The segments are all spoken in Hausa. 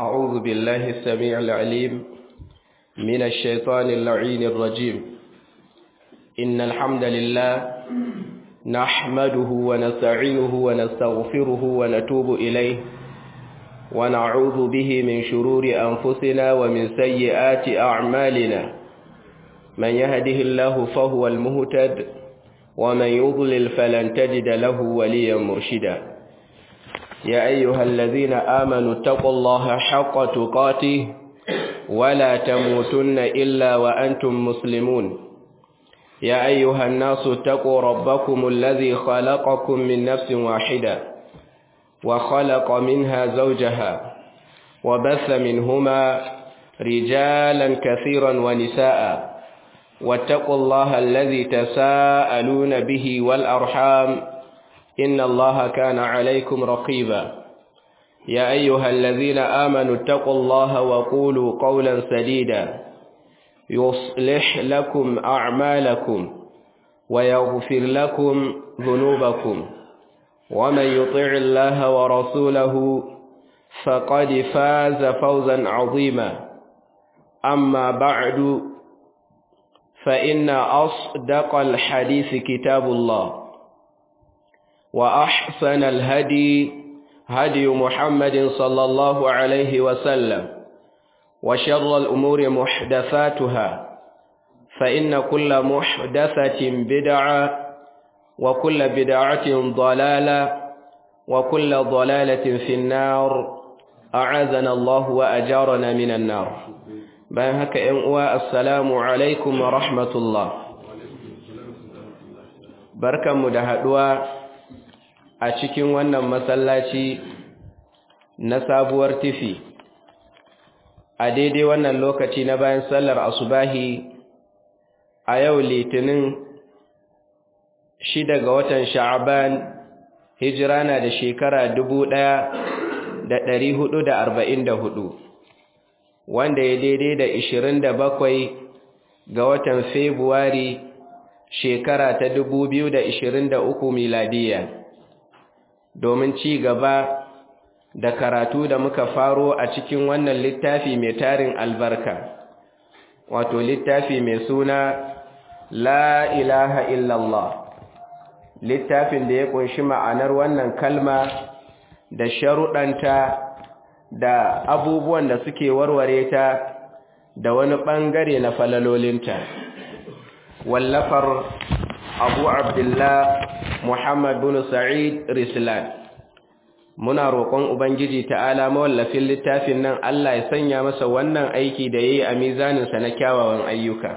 أعوذ بالله السميع العليم من الشيطان اللعين الرجيم إن الحمد لله نحمده ونستعينه ونستغفره ونتوب إليه ونعوذ به من شرور أنفسنا ومن سيئات أعمالنا من يهده الله فهو المهتد ومن يضلل فلن تجد له وليا مرشدا يا أيها الذين آمنوا اتقوا الله حق تقاته ولا تموتن إلا وأنتم مسلمون يا أيها الناس اتقوا ربكم الذي خلقكم من نفس واحدة وخلق منها زوجها وبث منهما رجالا كثيرا ونساء واتقوا الله الذي تساءلون به والأرحام إن الله كان عليكم رقيبا يا أيها الذين آمنوا اتقوا الله وقولوا قولا سديدا يصلح لكم أعمالكم ويغفر لكم ذنوبكم ومن يطع الله ورسوله فقد فاز فوزا عظيما أما بعد فإن أصدق الحديث كتاب الله وأحسن الهدي هدي محمد صلى الله عليه وسلم وشر الأمور محدثاتها فإن كل محدثة بدعة وكل بدعة ضلالة وكل ضلالة في النار أعاذنا الله وأجارنا من النار bayan haka ‘yan uwa assalamu alaikum wa rahmatullah barkanmu da haɗuwa a cikin wannan masallaci na sabuwar tifi a daidai wannan lokaci na bayan sallar asubahi a yau litinin shida ga watan sha'aban hijira na da shekara dubu ɗaya da ɗari hudu da arba'in da hudu wanda ya daidai da ishirin da bakwai ga watan Fabrairu shekara ta dubu biyu da ishirin da uku miladiya domin ci gaba da karatu da muka faro a cikin wannan littafi mai tarin albarka wato littafi mai suna la ilaha illallah littafin da ya kunshi ma'anar wannan kalma da sharuɗanta da abubuwan da suke warware ta da wani ɓangare na falalolinta wallafar abu abdullah muhammad bin sa'id rislan muna roƙon ubangiji ta'ala mawallafin littafin nan allah ya sanya masa wannan aiki da ya yi a mizaninsa na kyawawan ayyuka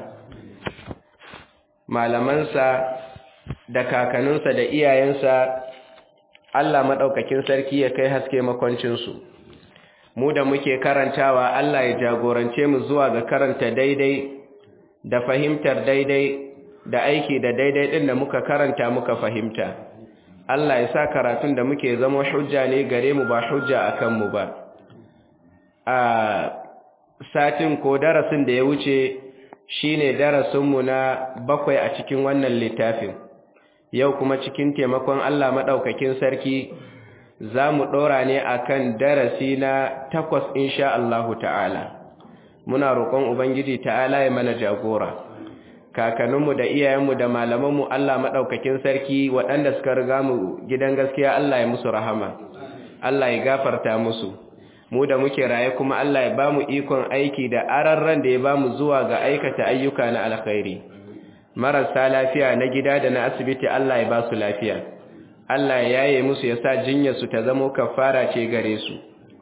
malamansa da kakaninsa da iyayensa allah maɗaukakin sarki ya kai haske makwancinsu mu da muke karantawa Allah ya jagorance mu zuwa ga karanta daidai da fahimtar daidai da aiki da daidai din da muka karanta muka fahimta Allah ya sa karatun da muke zama hujja ne gare mu ba hujja akan mu ba a satin ko darasin da ya wuce shine darasin mu na bakwai a cikin wannan littafin yau kuma cikin taimakon Allah madaukakin sarki za mu ɗora ne a kan darasi na takwas insha Allahu ta'ala muna roƙon Ubangiji ta'ala ya mana jagora kakanninmu da iyayenmu da malamanmu Allah maɗaukakin sarki waɗanda suka riga mu gidan gaskiya Allah ya musu rahama Allah ya gafarta musu mu da muke raye kuma Allah ya ba mu ikon aiki da ararran da ya ba mu zuwa ga aikata ayyuka na alkhairi marasa lafiya na gida da na asibiti Allah ya ba su lafiya Allah ya yaye musu ya sa jinyarsu ta zamo kafara ce gare su.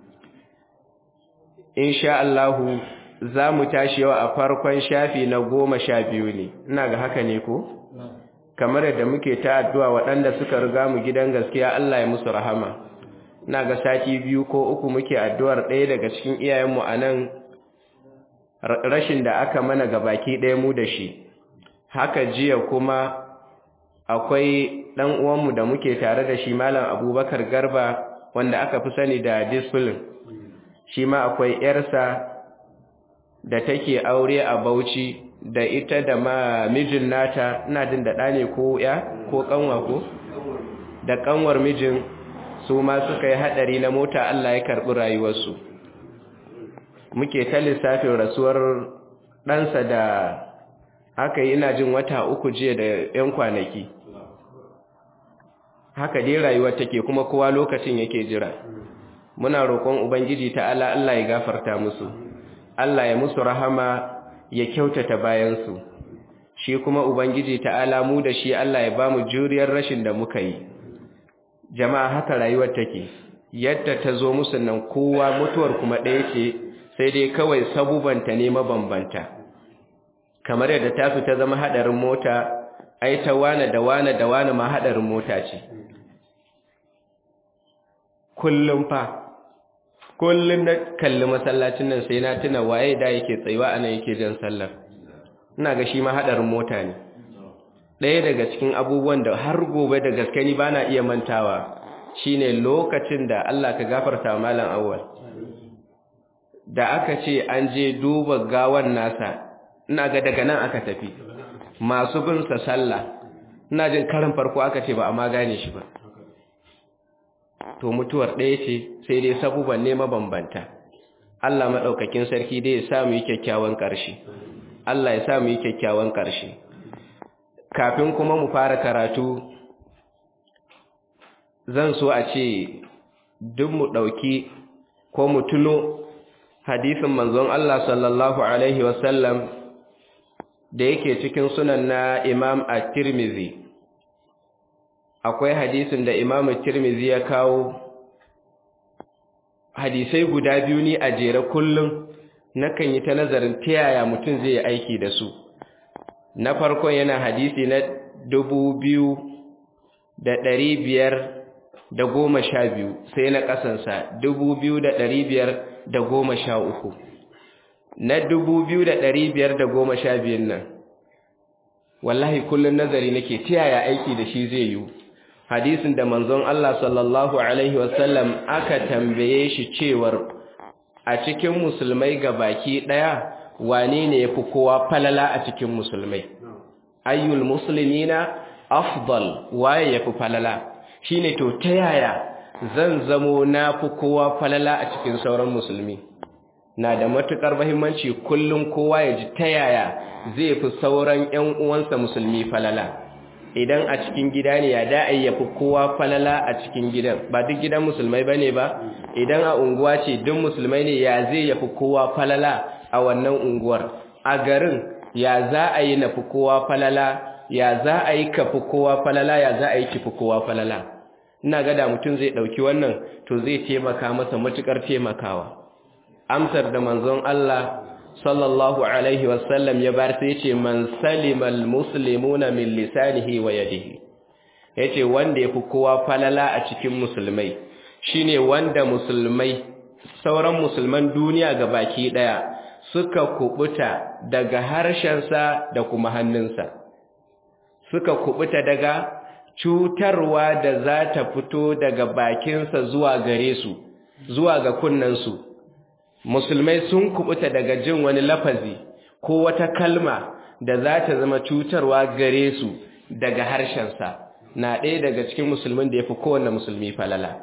Insha Allahu za mu tashi yau a farkon shafi na goma sha biyu ne, ina ga haka ne ko? Kamar yadda muke ta addu'a waɗanda suka riga mu gidan gaskiya Allah ya musu rahama. Ina ga sati biyu ko uku muke addu'ar ɗaya daga cikin iyayenmu a nan rashin da aka mana ga baki ɗaya mu da shi. Haka jiya kuma akwai ɗan uwanmu da muke tare da shi malam abubakar garba wanda aka fi sani da discipline shi ma akwai ‘yarsa da take aure a bauchi da ita da ma mijin nata ina jin da ɗa ne ko ya ko ƙanwa ko da ƙanwar mijin su ma suka yi haɗari na mota Allah ya karɓi rayuwarsu muke ta lissafin rasuwar ɗansa da aka yi ina jin wata uku jiya da 'yan kwanaki haka dai rayuwar take kuma kowa lokacin yake jira muna roƙon ubangiji ta'ala Allah ya gafarta musu Allah ya musu rahama ya kyautata bayansu shi kuma ubangiji ta'ala mu da shi Allah ya bamu juriyar rashin da muka yi jama'a haka rayuwar take yadda ta zo musu nan kowa mutuwar kuma ɗaya ce sai dai kawai sabubanta ne mabambanta kamar yadda ta fi ta zama haɗarin mota ai ta wane da wane da wane ma haɗarin mota ce kullum fa kullum na kalli masallacin nan sai na tuna waye da yake tsayuwa a nan yake jan sallar ina ga shi ma haɗarin mota ne ɗaya daga cikin abubuwan da har gobe da gaske ni ba na iya mantawa shine lokacin da Allah ka gafarta malam awwal da aka ce an je duba gawan nasa ina ga daga nan aka tafi masu bin sa sallah ina jin karin farko aka ce ba amma gane shi ba to mutuwar ɗaya ce sai dai sabuban ne mabambanta Allah maɗaukakin sarki dai ya sa mu yi kyakkyawan ƙarshe Allah ya sa mu yi kyakkyawan ƙarshe kafin kuma mu fara karatu zan so a ce duk mu ɗauki ko mu tuno hadisin manzon Allah sallallahu Alaihi wasallam da yake cikin sunan na Imam at-Tirmidhi akwai hadisin da Imam at-Tirmidhi ya kawo hadisai guda biyu ni a jere kullum nakan yi ta nazarin ta yaya mutum zai yi aiki da su na farkon yana hadisi na dubu biyu da ɗari biyar da goma sha biyu sai na ƙasansa dubu biyu da ɗari biyar da goma sha uku na dubu biyu da ɗari biyar da goma sha biyun nan wallahi kullum nazari nake ta yaya aiki da shi zai yiwu hadisin da manzon Allah sallallahu alaihi wasallam aka tambaye shi cewar a cikin musulmai ga baki ɗaya wane ne ya fi kowa falala a cikin musulmai ayyul muslimina afdal waye ya fi falala shine to ta yaya zan zamo na fi kowa falala a cikin sauran musulmi na da matukar muhimmanci kullum kowa ya ji ta yaya zai fi sauran ƴan uwansa musulmi falala idan a cikin gida ne ya da ya fi kowa falala a cikin gidan ba duk gidan musulmai bane ba idan a unguwa ce duk musulmai ne ya zai ya fi kowa falala a wannan unguwar a garin ya za a yi na fi kowa falala ya za a yi ka fi kowa falala ya za a yi ki fi kowa falala ina ga da mutum zai ɗauki wannan to zai taimaka masa matuƙar taimakawa amsar da manzon Allah sallallahu alaihi wasallam ya bar sai ce man salimal muslimuna min lisanihi wa yadihi yace wanda yafi kowa falala a cikin musulmai shine wanda musulmai sauran musulman duniya ga baki daya suka kubuta daga harshensa da kuma hannunsa suka kubuta daga cutarwa da za ta fito daga bakinsa zuwa gare su zuwa ga kunnansu musulmai sun kubuta daga jin wani lafazi ko wata kalma da za ta zama cutarwa gare su daga harshensa na ɗaya daga cikin musulmin da ya fi kowane musulmi falala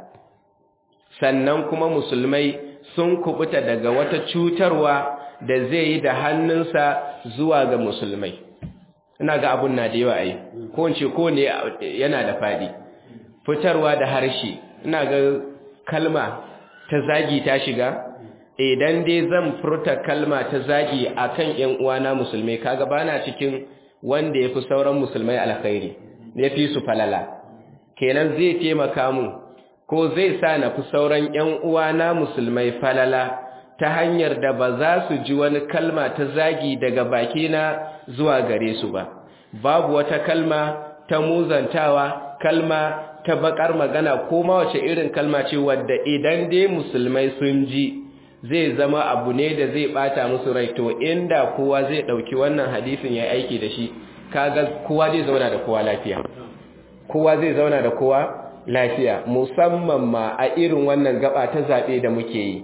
sannan kuma musulmai sun kubuta daga wata cutarwa da zai yi da hannunsa zuwa ga musulmai ina ga abun na da yawa ai ko in ce ko ne yana da fadi fitarwa da harshe ina ga kalma ta zagi ta shiga idan dai zan furta kalma ta zagi akan ƴan uwana musulmai kaga bana cikin wanda yafi sauran musulmai alkhairi yafi su falala kenan zai taimaka mu ko zai sa na fi sauran ƴan uwana musulmai falala ta hanyar da ba za su ji wani kalma ta zagi daga bakina zuwa gare su ba babu wata kalma ta muzantawa kalma ta bakar magana ko ma wace irin kalma ce wadda idan dai musulmai sun ji zai zama abu ne da zai bata musu rai to inda kowa zai dauki wannan hadisin ya aiki da shi kaga kowa zai zauna da kowa lafiya kowa zai zauna da kowa lafiya musamman ma a irin wannan gaba ta zabe da muke yi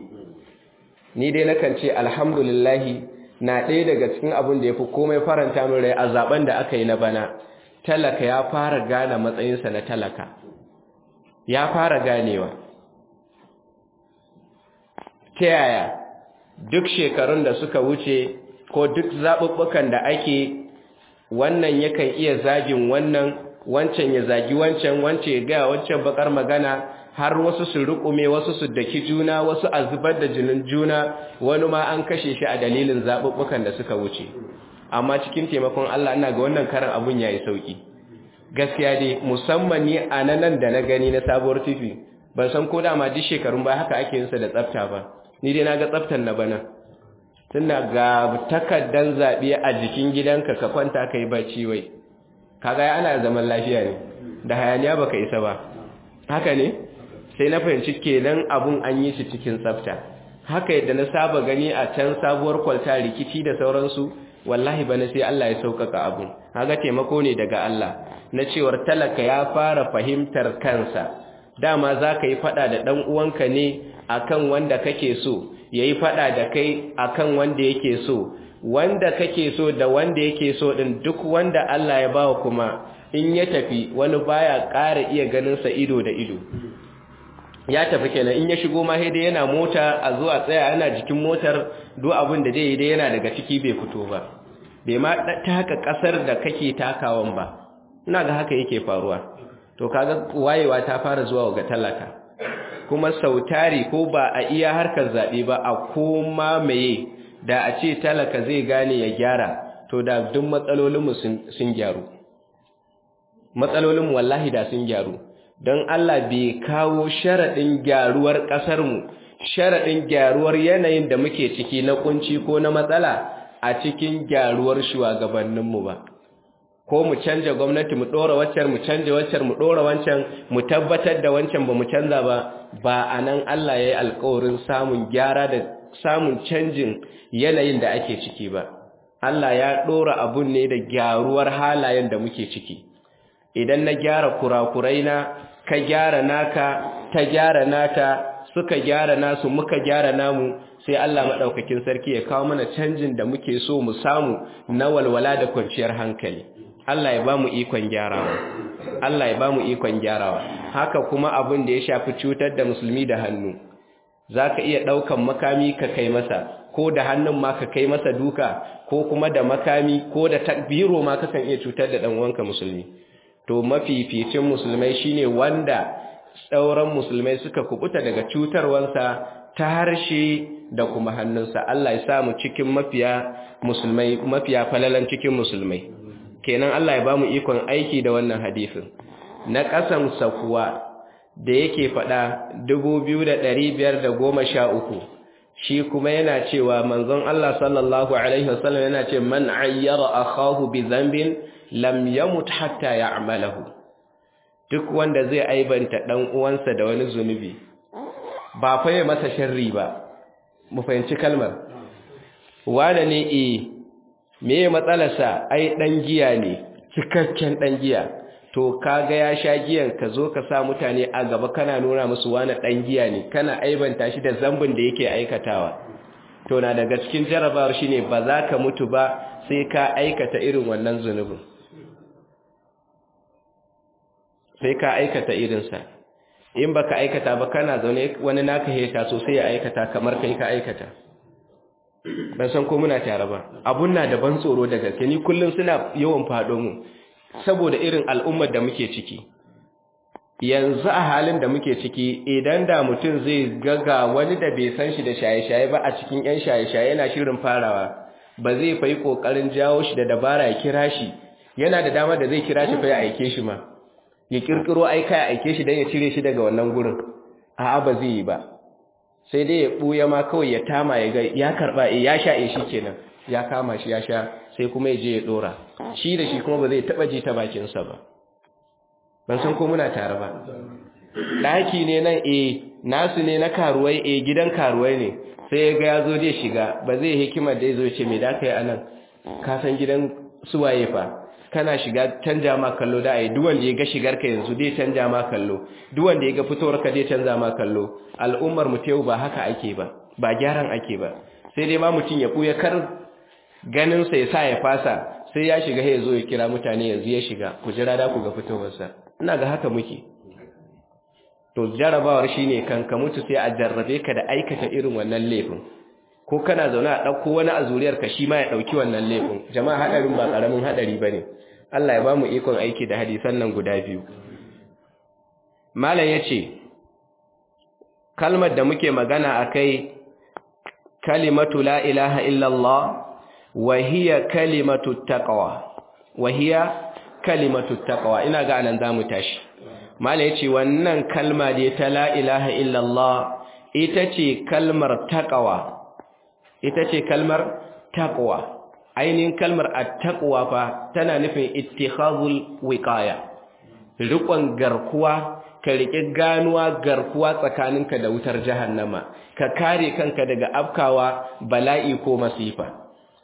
ni dai nakan ce alhamdulillahi na ɗaya daga cikin abin da ya fi komai faranta min rai a zaben da aka yi na bana talaka ya fara gane matsayinsa na talaka ya fara ganewa ta yaya duk shekarun da suka wuce ko duk zaɓuɓɓukan da ake wannan yakan iya zagin wannan wancan ya zagi wancan wancan ya gaya wancan bakar magana har wasu su rukume wasu su daki juna wasu a zubar da jinin juna wani ma an kashe shi a dalilin zaɓuɓɓukan da suka wuce amma cikin taimakon Allah ina ga wannan karan abun yayi sauki gaskiya dai musamman ni a nan da na gani na sabuwar tifi ban san ko dama duk shekarun ba haka ake yin sa da tsafta ba ni dai naga tsaftar na bana tunda ga takaddan zabe a jikin gidanka ka kwanta kai bacci wai kaga ana zaman lafiya ne da hayaniya baka isa ba haka ne sai na fahimci kenan abun an yi shi cikin tsafta haka yadda na saba gani a can sabuwar kwalta rikici da sauransu wallahi bana sai Allah ya sauƙaƙa abun haka taimako ne daga Allah na cewar talaka ya fara fahimtar kansa dama za ka yi fada da ɗan uwanka ne akan wanda kake so ya yi fada da kai akan wanda yake so wanda kake so da wanda yake so ɗin duk wanda Allah ya bawa kuma in ya tafi wani baya ƙara iya ganinsa ido da ido ya tafi kenan in ya shigo ma dai yana mota a zuwa tsaya yana jikin motar duk abin da zai yi dai yana daga ciki bai fito ba bai ma taka ƙasar da kake takawan ba ina ga haka yake faruwa to kaga wayewa ta fara zuwa ga talaka kuma sautari ko ba a iya harkar zabe ba a koma meye da a ce talaka zai gane ya gyara to da duk matsalolinmu sun gyaru matsalolinmu wallahi da sun gyaru don Allah bai kawo sharaɗin gyaruwar ƙasarmu sharaɗin gyaruwar yanayin da muke ciki na kunci ko na matsala a cikin gyaruwar shugabanninmu ba ko mu canja gwamnati mu ɗora waccan mu canja waccan mu ɗora wancan mu tabbatar da wancan ba mu canza ba ba a nan Allah ya yi alkawarin samun gyara da samun canjin yanayin da ake ciki ba Allah ya ɗora abun ne da gyaruwar halayen da muke ciki idan na gyara kurakurai na ka gyara naka ta gyara nata suka gyara nasu muka gyara namu sai Allah maɗaukakin sarki ya kawo mana canjin da muke so mu samu na walwala da kwanciyar hankali Allah ya ba mu ikon gyarawa Allah ya ba mu ikon gyarawa haka kuma abin da ya shafi cutar da musulmi da hannu za ka iya ɗaukan makami ka kai masa ko da hannun ma ka kai masa duka ko kuma da makami ko da takbiro ma kakan iya cutar da ɗan'uwanka musulmi to mafificin musulmai shine wanda tsauran musulmai suka kubuta daga cutarwansa ta harshe da kuma hannunsa Allah ya samu cikin mafiya musulmai mafiya falalan cikin musulmai kenan Allah ya bamu ikon aiki da wannan hadisin na kasan sakuwa da yake fada 2513 shi kuma yana cewa manzon Allah sallallahu alaihi wasallam yana ce man ayyara akahu bi dhanbin lam yamut hatta ya'malahu duk wanda zai aibanta dan uwansa da wani zunubi ba fa ya masa sharri ba mu fahimci kalmar wane ne eh me matsalarsa ai dan giya ne cikakken dan giya to kaga ya sha giyan ka zo ka sa mutane a gaba kana nuna musu wani dan giya ne kana aibanta shi da zambin da yake aikatawa to na daga cikin jarabawar shine ba za ka mutu ba sai ka aikata irin wannan zunubin sai ka aikata irinsa in baka aikata ba kana zaune wani naka heta sosai ya aikata kamar kai ka aikata ban san ko muna tare ba abun na da ban tsoro da gaske ni kullum suna yawan fado mu saboda irin al'ummar da muke ciki yanzu a halin da muke ciki idan da mutum zai gaga wani da bai san shi da shaye-shaye ba a cikin 'yan shaye-shaye yana shirin farawa ba zai fa yi ƙoƙarin jawo shi da dabara ya kira shi yana da dama da zai kira shi fa ya aike shi ma ya kirkiro aika ya aike shi don ya cire shi daga wannan gurin a'a ba zai yi ba sai dai ya ɓuya ma kawai ya tama ya ga ya karɓa ya sha e shi kenan ya kama shi ya sha sai kuma ya je ya ɗora shi da shi kuma ba zai taɓa ji ta bakinsa ba ban san ko muna tare ba ɗaki ne nan e nasu ne na karuwai e gidan karuwai ne sai ya ga ya zo zai shiga ba zai hikima da ya zo ce mai da ka yi a nan ka san gidan suwaye fa kana shiga canja ma kallo da ai duwanda ya ga shigar ka yanzu dai canja ma kallo duwanda ya ga fitowar ka dai canza ma kallo al'ummar mu tayu ba haka ake ba ba gyaran ake ba sai dai ma mutun ya buya kar ganin sa ya sa ya fasa sai ya shiga ya zo ya kira mutane yanzu ya shiga ku jira da ku ga fitowar sa ina ga haka muke to jarabawar shine kan ka mutu sai a jarrabe ka da aikata irin wannan laifin ko kana zaune a ɗauko wani a zuriyar ka shi ma ya ɗauki wannan laifin jama'a haɗarin ba ƙaramin haɗari ba ne Allah ya ba mu ikon aiki da hadisan nan guda biyu malam ya ce kalmar da muke magana a kai kalimatu la ilaha illallah wa hiya kalimatu taqwa wa hiya kalimatu taqwa ina ga anan zamu tashi mala yace wannan kalma da ta la ilaha illallah ita ce kalmar taqwa ita ce kalmar taqwa ainihin kalmar at-taqwa fa tana nufin ittikhazul wiqaya riƙon garkuwa ka riƙe ganuwa garkuwa tsakaninka da wutar jahannama ka kare kanka daga afkawa bala'i ko masifa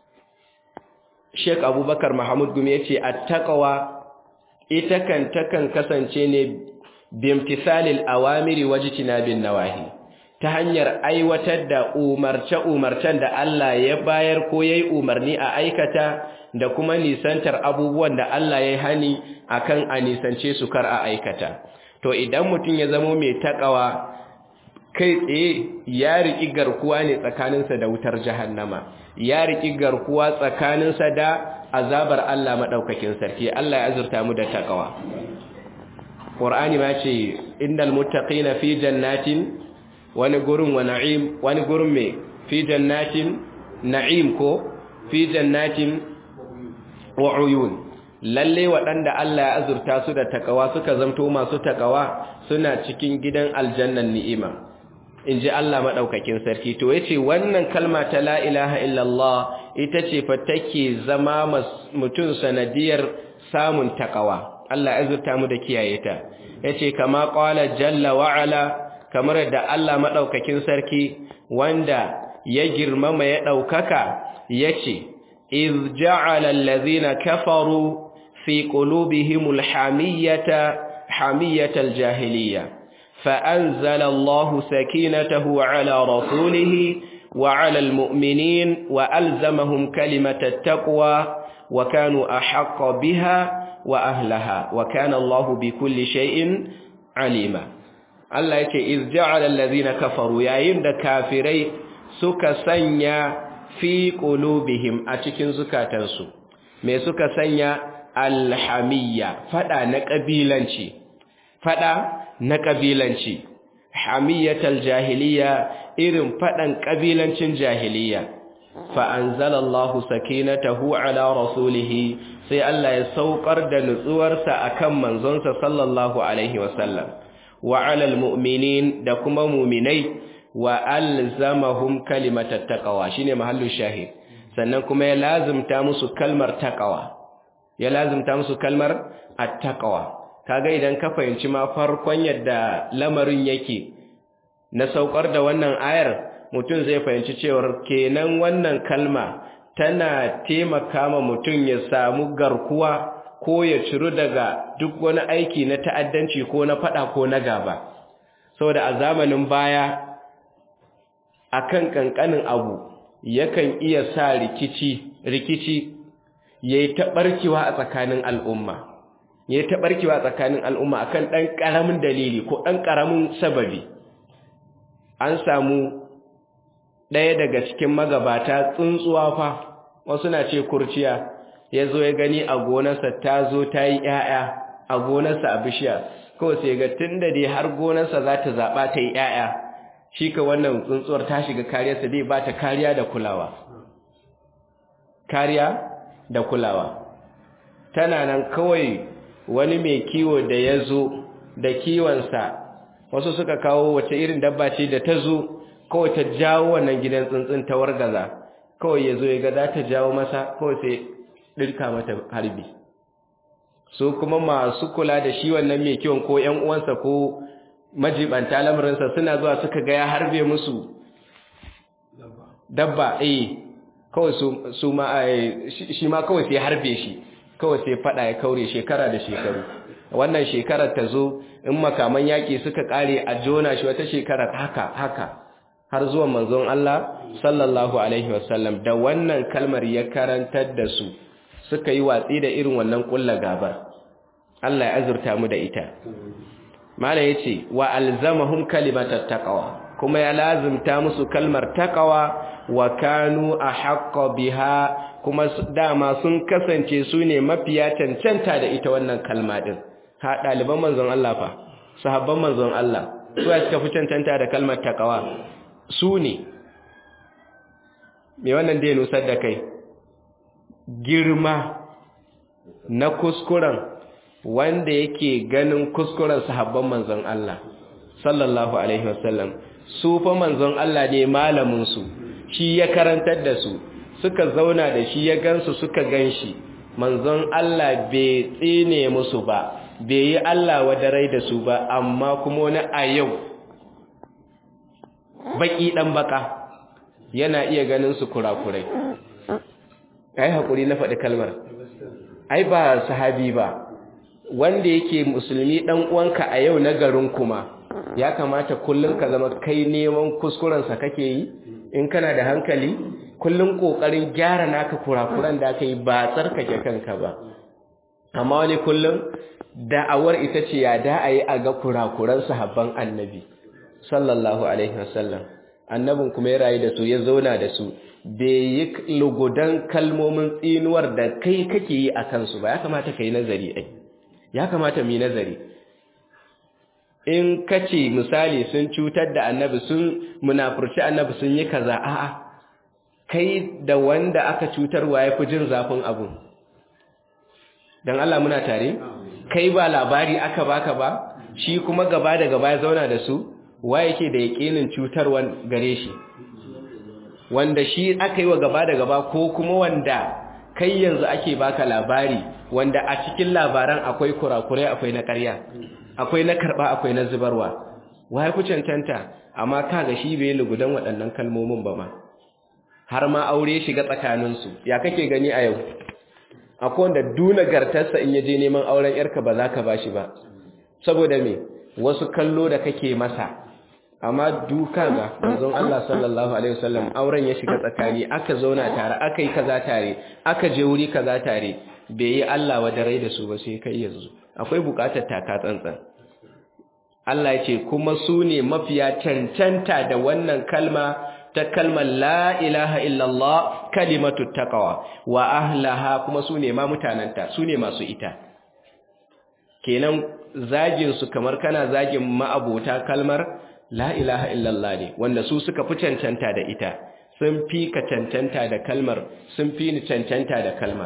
Sheikh Abubakar Mahmud Gumi yace at-taqwa ita kan takan kasance ne bimtisalil awamiri wajtinabin nawahi ta hanyar aiwatar da umarce umarcen da Allah ya bayar ko yayi umarni a aikata da kuma nisantar abubuwan da Allah ya hani akan a nisance su kar a aikata to idan mutum ya zamo mai takawa kai tsaye ya riki garkuwa ne tsakaninsa da wutar jahannama ya riki garkuwa tsakaninsa da azabar Allah madaukakin sarki Allah ya azurta mu da takawa Qur'ani ma ce innal muttaqina fi jannatin wani gurin wa na'im wani gurin me fi jannatin na'im ko fi jannatin wa uyun lalle waɗanda Allah ya azurta su da takawa suka zamto masu takawa suna cikin gidan aljannan ni'ima in ji Allah maɗaukakin sarki to ya ce wannan kalma ta la ilaha illallah ita ce fa take zama mutum sanadiyar samun takawa Allah ya azurta mu da kiyaye ta ya ce kama ƙwala jalla wa'ala kamar da Allah maɗaukakin sarki wanda ya girmama ya ɗaukaka ya ce إذ جعل الذين كفروا في قلوبهم الحمية حمية الجاهلية فأنزل الله سكينته على رسوله وعلى المؤمنين وألزمهم كلمة التقوى وكانوا أحق بها وأهلها وكان الله بكل شيء عليما الله يكي إذ جعل الذين كفروا يا يمد كافري سكسنيا fi qulubihim a cikin zukatansu me suka sanya alhamiyya fada na kabilanci fada na kabilanci hamiyatal jahiliya irin fadan kabilancin jahiliya fa anzalallahu sakinatahu ala rasulihi sai Allah ya saukar da nutsuwarsa akan manzonsa sallallahu alaihi wasallam wa alal mu'minin da kuma mu'minai wa alzamahum kalimatat taqwa shine mahallu shahid sannan kuma ya lazimta musu kalmar taqwa ya lazimta musu kalmar at-taqwa kaga idan ka fahimci ma farkon yadda lamarin yake na saukar da wannan ayar mutum zai fahimci cewa kenan wannan kalma tana taimaka ma mutum ya samu garkuwa ko ya ciru daga duk wani aiki na ta'addanci ko na fada ko na gaba saboda a zamanin baya akan kankanin abu yakan iya sa rikici rikici yayi ta barkewa a tsakanin al'umma yayi ta barkewa a tsakanin al'umma akan dan karamin dalili ko dan karamin sababi an samu ɗaya daga cikin magabata tsuntsuwa fa wasu na ce kurciya ya zo ya gani a gonarsa ta zo ta yi ‘ya'ya a gonarsa a bishiya kawai sai ga tun da dai har gonarsa za ta zaɓa ta yi ‘ya'ya shi ka wannan tsuntsuwar ta shiga kariyarsa dai ba ta kariya da kulawa kariya da kulawa tana nan kawai wani mai kiwo da ya zo da kiwonsa wasu suka kawo wace irin dabba ce da ta zo kawai ta jawo wannan gidan tsuntsun ta wargaza kawai ya zo ya ga za ta jawo masa kawai sai ɗirka mata harbi su kuma masu kula da shi wannan mai kiwon ko ‘yan uwansa ko majibanta lamarinsa suna zuwa suka ga ya harbe musu dabba eh kawai su ma shi ma kawai sai harbe shi kawai sai fada ya kaure shekara da shekaru wannan shekarar ta zo in makaman yaƙi suka ƙare a jona shi wata shekarar haka haka har zuwa manzon Allah sallallahu alaihi wasallam da wannan kalmar ya karantar da su suka yi watsi da irin wannan kullu gabar Allah ya azurta mu da ita Malam yace wa alzamahum kalimatat taqwa kuma ya lazimta musu kalmar taqwa wa kanu ahqqa biha kuma dama sun kasance su ne mafiya cancanta da ita wannan kalma din ha daliban manzon Allah fa sahabban manzon Allah su ya suka fi cancanta da kalmar taqwa su ne me wannan da ya nusar da kai girma na kuskuren wanda yake ganin kuskuren sahabban manzon Allah sallallahu alaihi wasallam su fa manzon Allah ne malamin su shi ya karantar da su suka zauna da shi ya gansu suka ganshi manzon Allah bai tsine musu ba bai yi Allah wadarai da su ba amma kuma wani a yau baki dan baka yana iya ganin su kurakurai ai hakuri na faɗi kalmar ai ba sahabi ba wanda yake musulmi dan uwanka a yau na garin kuma ya kamata kullun ka zama kai neman kuskuren sa kake yi in kana da hankali kullun kokarin gyara naka kurakuran da kai ba tsarkake kanka ba amma wani kullun da'awar ita ce ya da ayi a ga kurakuran sahabban annabi sallallahu alaihi wasallam annabin kuma ya rayu da su ya zauna da su bai yi lugudan kalmomin tsinuwar da kai kake yi a kansu ba ya kamata ka yi nazari ai ya kamata mu yi nazari in kace misali sun cutar da annabi sun munafurci annabi sun yi kaza a'a kai da wanda aka cutarwa ya fi jin zafin abu dan Allah muna tare kai ba labari aka baka ba shi kuma gaba da gaba ya zauna da su wa yake da yakinin cutarwa gare shi wanda shi aka yi wa gaba da gaba ko kuma wanda kai yanzu ake baka labari wanda a cikin labaran akwai kurakurai akwai na ƙarya akwai na karɓa akwai na zubarwa waye ku cancanta amma kaga shi bai lugudan waɗannan kalmomin ba ma har ma aure shiga tsakaninsu ya kake gani a yau akwai wanda duna gartarsa in yaje neman auren yarka ba za ka bashi ba saboda me wasu kallo da kake masa amma duka ga manzon Allah sallallahu alaihi wasallam auren ya shiga tsakani aka zauna tare aka yi kaza tare aka je wuri kaza tare bai yi Allah wa da rai da su ba sai kai yanzu akwai bukatar taka tsantsan Allah ya ce kuma su ne mafiya cancanta da wannan kalma ta kalmar la ilaha illallah kalimatu taqwa wa ahlaha kuma su ne ma mutananta su ne masu ita kenan zagin su kamar kana zagin ma'abota kalmar la ilaha illallah ne wanda su suka fi cancanta da ita sun fi ka cancanta da kalmar sun fi ni cancanta da kalmar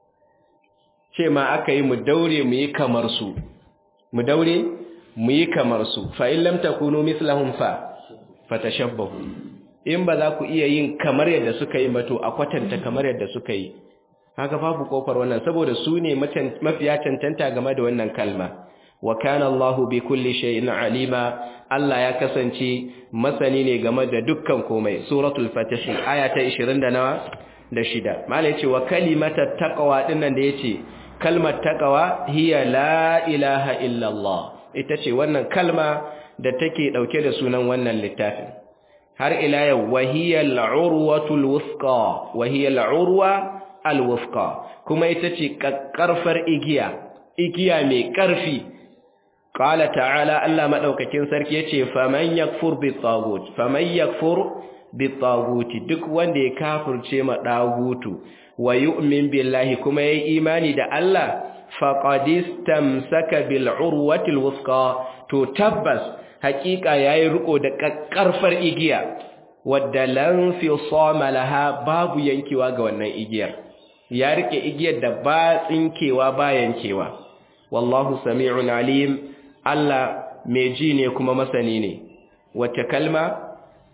ce ma aka yi mu daure mu yi kamar su mu daure mu yi kamar su fa in lam takunu mislahum fa fatashabbahu in ba za ku iya yin kamar yadda suka yi ba to a kwatanta kamar yadda suka yi haka babu kofar wannan saboda su ne mafiya cancanta game da wannan kalma wa kana Allahu bi kulli shay'in alima Allah ya kasance masani ne game da dukkan komai suratul fatih aya ta 20 da nawa da shida malai yace wa kalimatat taqwa dinnan da yace kalmar taqwa hiya la ilaha illa Allah ita ce wannan kalma da take dauke da sunan wannan littafin har ila yau wa hiya al-urwatul wuthqa wa hiya al-urwa al-wuthqa kuma ita ce kakkarfar igiya igiya mai karfi Ƙala ta'ala Allah maɗaukakin sarki ya ce, Faman yakfur bi tsagut, faman yakfur bi tsaguti duk wanda ya kafirce ma ɗagutu, wa yu'min billahi kuma ya yi imani da Allah, faƙadistam saka bil urwatil wuska, to tabbas haƙiƙa ya yi riƙo da ƙarfar igiya, wadda lanfi laha babu yankewa ga wannan igiyar, ya riƙe igiyar da ba tsinkewa ba yankewa. Wallahu sami'un alim. Allah mai ji ne kuma masani ne wacce kalma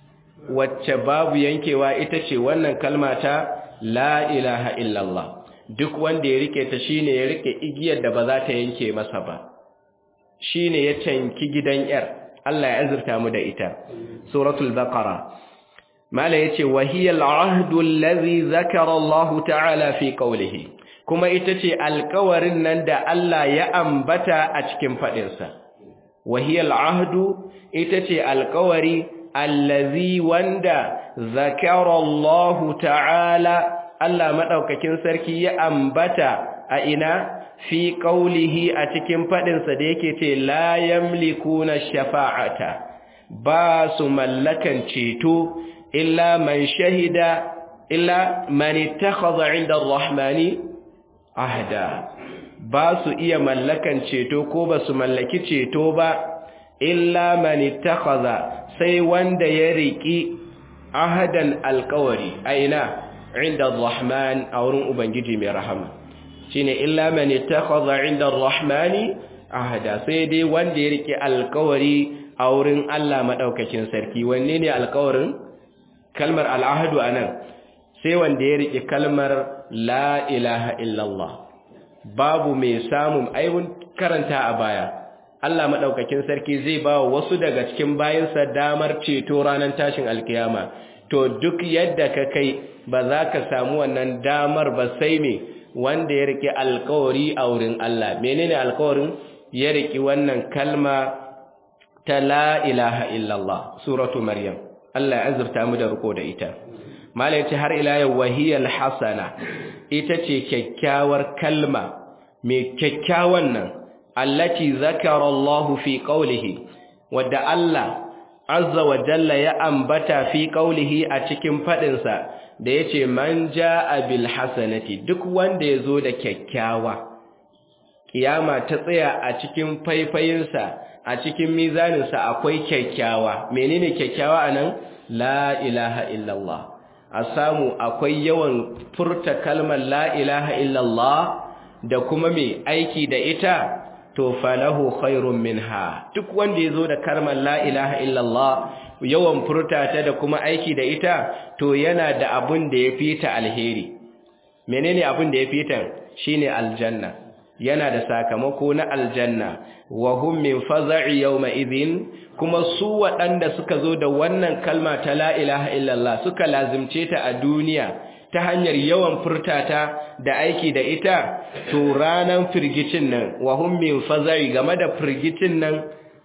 wacce babu yankewa ita ce wannan kalma ta la ilaha illallah duk wanda ya rike ta shine ya rike igiyar da ba za ta yanke masa ba shine ya tanki gidan yar Allah ya azurta mu da ita suratul baqara mala yace wahiyal ahdu allazi zakara Allah ta'ala fi qawlihi kuma ita ce alkawarin nan da Allah ya ambata a cikin faɗinsa. Wahiyar ahdu ita ce alkawari allazi wanda zakarallahu ta'ala Allah maɗaukakin sarki ya ambata a ina fi ƙaulihi a cikin faɗinsa da yake ce la yamlikuna shafa'ata ba su mallakan ceto illa man shahida illa man ittakhadha 'inda ar-rahmani ahda ba su iya mallakan ceto ko ba su mallaki ceto ba illa man ittakhadha sai wanda ya riki ahadan alqawari aina 'inda ar-rahman a wurin ubangiji mai rahama shine illa man ittakhadha 'inda ar-rahmani ahada sai dai wanda ya riki alqawari a wurin Allah madaukakin sarki wanne ne alqawarin kalmar al'ahadu anan sai wanda ya riki kalmar la ilaha illallah babu mai samun aibun karanta a baya Allah madaukakin sarki zai ba wasu daga cikin bayinsa damar ceto ranar tashin alkiyama to duk yadda ka kai ba za ka samu wannan damar ba sai me wanda ya rike alkawari a wurin Allah menene alkawarin ya riki wannan kalma ta la ilaha illallah suratu maryam Allah ya azurta mu da riko da ita malai ce har ila yau wahiyal hasana ita ce kyakkyawar kalma mai kyakkyawan nan allati zakara Allah fi qawlihi wadda Allah azza wa jalla ya ambata fi qawlihi a cikin fadin sa da yace man jaa bil hasanati duk wanda yazo da kyakkyawa kiyama ta tsaya a cikin faifayinsa a cikin mizaninsa akwai kyakkyawa menene kyakkyawa anan la ilaha illallah a samu akwai yawan furta kalmar la ilaha illallah da kuma mai aiki da ita to falahu khairun minha duk wanda yazo da kalmar la ilaha illallah yawan furta ta da kuma aiki da ita to yana da abun da yafi ta alheri menene abun da yafi ta shine aljanna yana da sakamako na aljanna wa hum min faza'i yawma idhin kuma su waɗanda suka zo da wannan kalma ta la ilaha illallah suka lazimce ta a duniya ta hanyar yawan furtata da aiki da ita to ranan firgicin nan wa hum min faza'i game da firgicin nan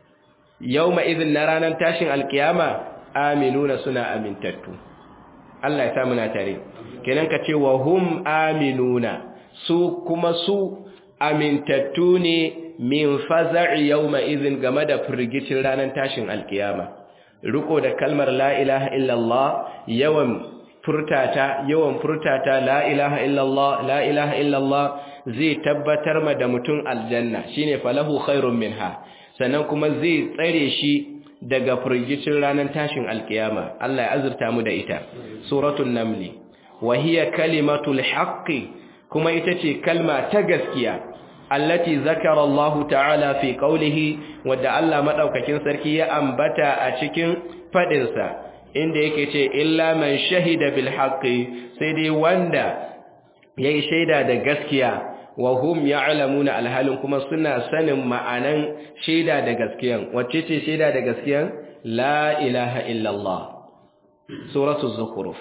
yawma idhin na ranan tashin alkiyama aminuna suna amintattu Allah ya sa muna tare kenan ka ce wa hum aminuna su kuma su amintattu ne min faza'i yawma idhin game da firgicin ranar tashin alkiyama riko da kalmar la ilaha illallah yawan furtata yawan furtata la ilaha illallah la ilaha illallah zai tabbatar ma da mutum aljanna shine falahu khairun minha sannan kuma zai tsare shi daga firgicin ranar tashin alkiyama Allah ya azurta mu da ita suratul namli wa hiya kalimatul haqqi kuma ita ce kalma ta gaskiya allati zakara Allah ta'ala fi qawlihi wadda Allah madaukakin sarki ya ambata a cikin fadin sa inda yake ce illa man shahida bil haqqi sai dai wanda yayi shaida da gaskiya wa hum ya'lamuna alhalin kuma suna sanin ma'anan shaida da gaskiyan wacce ce shaida da gaskiyan la ilaha illallah suratul zukhruf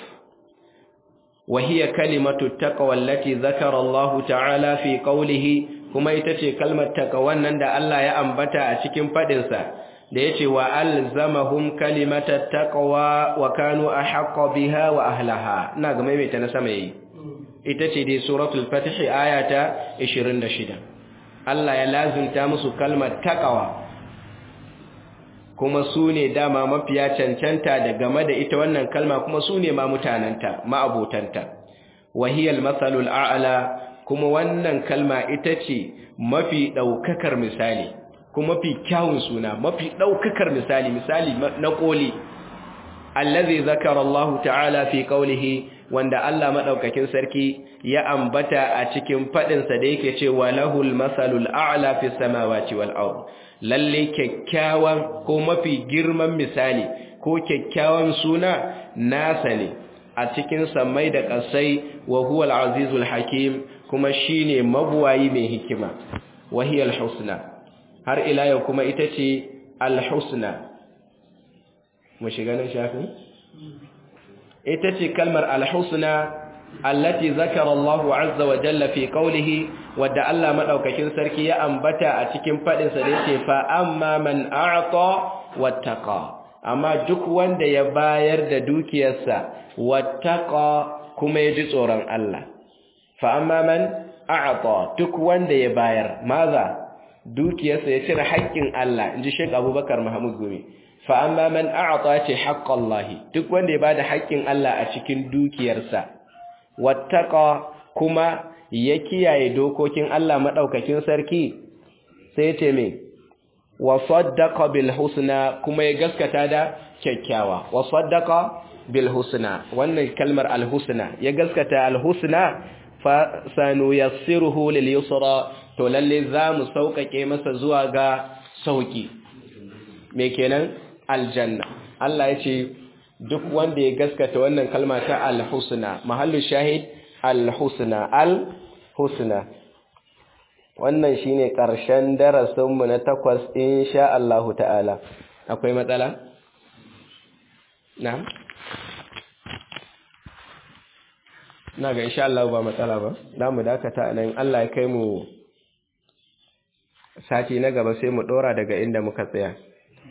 وهي كلمة التقوى التي ذكر الله تعالى في قوله kuma ita ce kalmar taqwan nan da Allah ya ambata a cikin fadin sa da yace wa alzamahum kalimatat taqwa wa kanu ahqqa biha wa ahlaha ina ga maimaita na sama yayi ita ce dai suratul fath ayata 26 Allah ya lazimta musu kalmar taqwa kuma su ne dama mafiya cancanta da game da ita wannan kalma kuma su ne ma mutananta ma'abotanta wahiyal masalul a'la kuma wannan kalma ita ce mafi daukakar misali kuma mafi kyawun suna mafi daukakar misali misali na koli allazi zakara Allah ta'ala fi qawlihi wanda Allah madaukakin sarki ya ambata a cikin fadin sa da yake cewa lahul masalul a'la fi samawati wal ard lalle kyakkyawan ko mafi girman misali ko kyakkyawan suna nasa ne a cikin samai da ƙasai wa huwa al-azizul hakim kuma shine mabuwayi mai hikima wa hiya al-husna har ila yau kuma ita ce al-husna mu shiga nan shafin ita ce kalmar al-husna allati zakara Allah azza wa jalla fi qawlihi wadda Allah madaukakin sarki ya ambata a cikin fadin sa da yake fa amma man a'ta wattaqa amma duk wanda ya bayar da dukiyarsa wattaqa kuma ya ji tsoron Allah fa amma man a'ta duk wanda ya bayar maza dukiyarsa ya cire haƙƙin Allah inji Sheikh Abubakar Muhammad Gumi fa amma man a'ta ta haqqallahi duk wanda ya bada haƙƙin Allah a cikin dukiyarsa wattaqa kuma ya kiyaye dokokin Allah madaukakin sarki sai ce me wa saddaqa bil husna kuma ya gaskata da kyakkyawa wa saddaqa bil husna wannan kalmar al husna ya gaskata al husna fa sanuyassiruhu lil yusra to lalle zamu sauƙaƙe masa zuwa ga sauki me kenan aljanna Allah ya ce duk wanda ya gaskata wannan kalma ta al husna mahallu shahid al husna al husna wannan shine ƙarshen darasinmu na takwas insha Allah ta'ala akwai matsala na'am na ga insha Allah ba matsala ba za mu dakata nan Allah ya kai mu sati na gaba sai mu dora daga inda muka tsaya